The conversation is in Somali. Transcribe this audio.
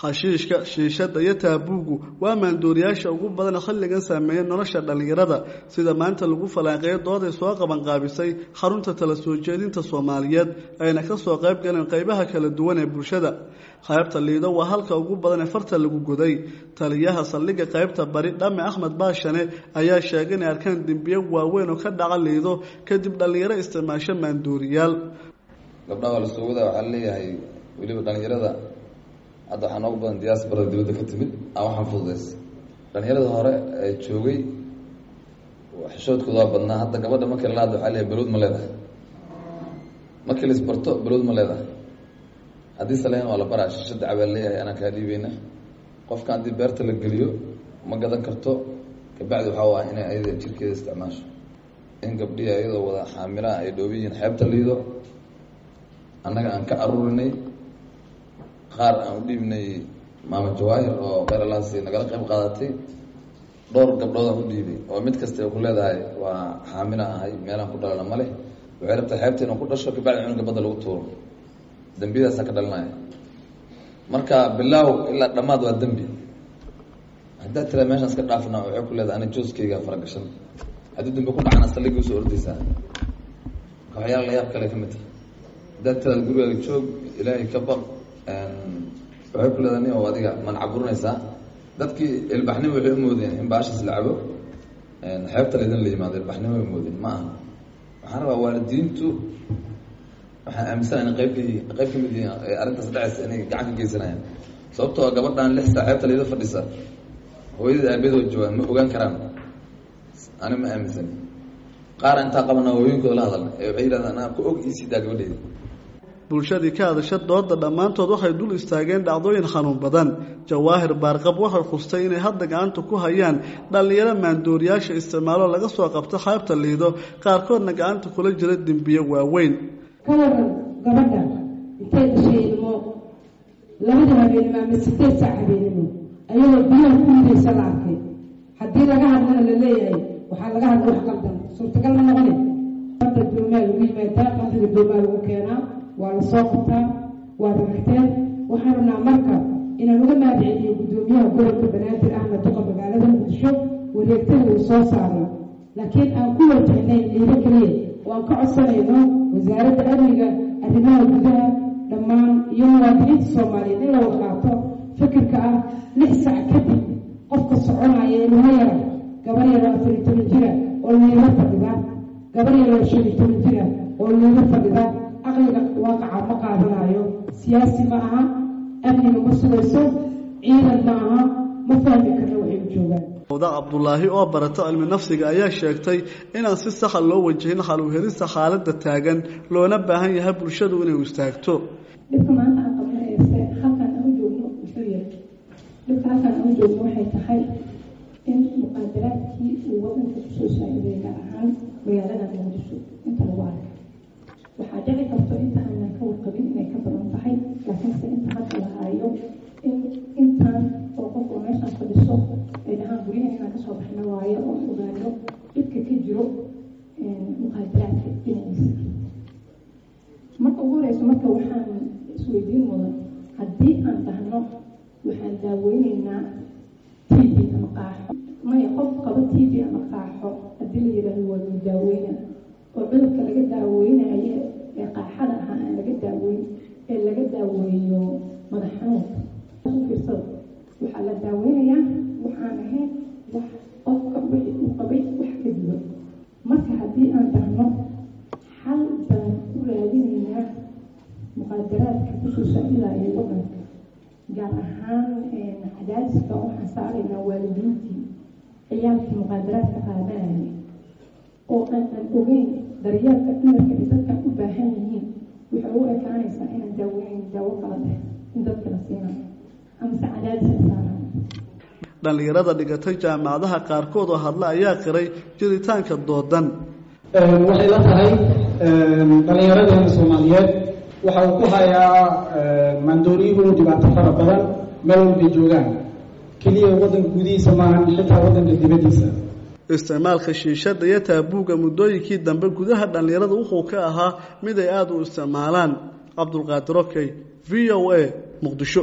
xashiishka shiishada iyo taabuugu waa maandooriyaasha ugu badan xilligan saameeya nolosha dhallinyarada sida maanta lagu falanqeeyo dooday soo qabanqaabisay xarunta tala soo jeedinta soomaaliyeed ayna kasoo qayb galeen qaybaha kala duwan ee bulshada qaybta liido waa halka ugu badan ee farta lagu goday taliyaha saldhigga qaybta bari dhame axmed baashane ayaa sheegay inay arkaan dembiyo waaweyn oo ka dhaca liido kadib dhallinyaro isticmaasho maandooriyaal gabdhaha waa lasoo wadaa waxaa leeyahay weliba dhallinyarada hadda waxaa noogu badan diyaasbarada dibadda ka timid aan waxaan fududays dhallinyarada hore ee joogay xishoodkooda waa badnaa hadda gabadha markii lala hadla waxaa leeyahay balowd ma leedahay markii la isbarto balowd ma leedahay haddii saleyn waa la baraa shishada cabaa leeyahay anaa kaa dhiibeyna qofka haddii beerta la geliyo ma gadan karto kabacdi waxaa ah inay ayada jirkeeda isticmaasho in gabdhihi ayadoo wada xaamilaha ay dhoobi yihiin xeebta liido annaga aan ka aruurinay qaar aan u dhiibnay maama jawaahir oo kheyralaasi nagala qayb qaadatay dhowr gabdhood aan u dhiibay oo mid kasta ku leedahay waa xaamila ahay meelaan ku dhalana male waxay rabtaa xeebta inuu ku dhasho kabacdi cunuga badda lagu tuuro dembiyadaasaa ka dhalinaya marka bilaaw ilaa dhammaad waa dembi haddaad tiraa meeshaan iska dhaafna waxay ku leedahay ana jooskeyga faragashan haddii dambi ku dhacana saldhigii usoo ordaysaa waxyaala la yaab kale ka mid tahay haddaad tiraad gurigaaga joog ilaahay ka baq waxay ku leedahay nin oo adiga man caburinaysaa dadkii ilbaxnimo waxay umoodeen in baashaas la cabo xeebta laydin la yimaado ilbaxnimo way umoodeen ma aha waxaan rabaa waalidiintu waxaan aaminsana in qayb qayb ka mid yihiin arrintaas dhacaysa inay gacan ka geysanayaan sababtoo gabadhan lix saa xeebta layda fadhisa hooyadii aabeed oo joogaan ma ogaan karaan ani ma aaminsani qaar intaa qabana hooyinkooda la hadalna ee waxay yidhahdaan anaa ku og iisiidaa gabadheeda bulshadii ka hadasha dooda dhammaantood waxay dul istaageen dhacdooyin xanuun badan jawaahir baarqab waxay khustay inay hadda gacanta ku hayaan dhallinyaro maandooriyaasha isticmaalo laga soo qabto xeebta liido qaarkoodna gacanta kula jira dembiyo waaweyn ka waran gabadha intay dhashay ilmo labada habeenimo ama sideed saac habeenimo ayadoo biyaha ku ridaysa la arkay haddii laga hadlana la leeyahay waxaa laga hadla wax qaldan suurtagal ma noqone badda doomaa lagu yimaadaa qamriga doomaa lagu keenaa waa la soo qabtaa waa ragteen waxaan rabnaa marka inaan uga mahadceliyo guddoomiyaha gobolka banaadir ahna duqa magaalada muqdisho wareegtada uu soo saaray laakiin aan ku wajahnayn liido keliya oo aan ka codsanayno wasaaradda amniga arrimaha gudaha dhammaan iyo muwaadiniinta soomaaliyeed in la wada qaato fikirka ah lix sac kadib qofka soconaya ilmo yara gabar yaro afar iyo toban jira oo liido fadhida gabar yaro shan iyo toban jira oo liido fadhida aqliga waaqaca ma qaadanayo siyaasi ma aha amniga ma sugayso ciidan ma aha ma fahmi karna waxay u joogaan wda cabdulaahi oo barata cilmi nafsiga ayaa sheegtay inaan si saxa loo wajahin xaluhelista xaaladda taagan loona baahan yahay bulshadu inay istaagto dhibka maanta aan qabanayse halkaan aan u joogno muxuu yahay dhibka halkaan aan u joogno waxay tahay in muqaadaraadkii uu wadanka kusoo saaciday gaar ahaan magaalada muqdisho inta lagu arkay waxaa dhici karto inta aanan ka warqabin inay ka badan tahay laakiinse inta hadda la haayo in intaan oo qof oo meeshaan fadhiso ay dhahaan guryaha inaan kasoo baxna waayo oo ogaano dhibka ka jiro muqaadaraadka dhinaciisa marka ugu horeyso marka waxaan isweydiin mudan haddii aan dhahno waxaan daaweyneynaa t v ama qaaxo maya qof qaba t v ama qaaxo haddii la yidhaahdo waa lagu daaweyna oo cudurka laga daaweynayo ee qaaxada ahaa aan laga daaweyn ee laga daaweeyo madax xanuunka fiirsada waxaa la daaweynayaa waxaan ahayn wax qofka wixii uu qabay wax ka duwan marka haddii aan dhahno xal baan u raadinaynaa muqaadaraadka kusoo saacidayo wadanka gaar ahaan cadaadiska waxaan saaraynaa waalidiintii ciyaalkii muqaadaraadka qaadanaya oo aanan ogeyn daryeelka dumarka ay dadkan u baahan yihiin waxay u ekaanaysaa inaan daaweynayn daawo kala dheh in dadka la siinayo amase cadaadiska saaran dhallinyarada dhigatay jaamacadaha qaarkood oo hadla ayaa qiray jiritaanka doodan waxay la tahay dhallinyaradeena soomaaliyeed waxa uu ku hayaa maandooriyuhu dhibaato fara badan meel walbay joogaan keliya waddanka gudihiisa maahan xitaa waddanka dibaddiisa isticmaalka shiishada iyo taabuuga muddooyinkii dambe gudaha dhallinyarada wuxuu ka ahaa mid ay aada u isticmaalaan cabdulqaadir okey v o a muqdisho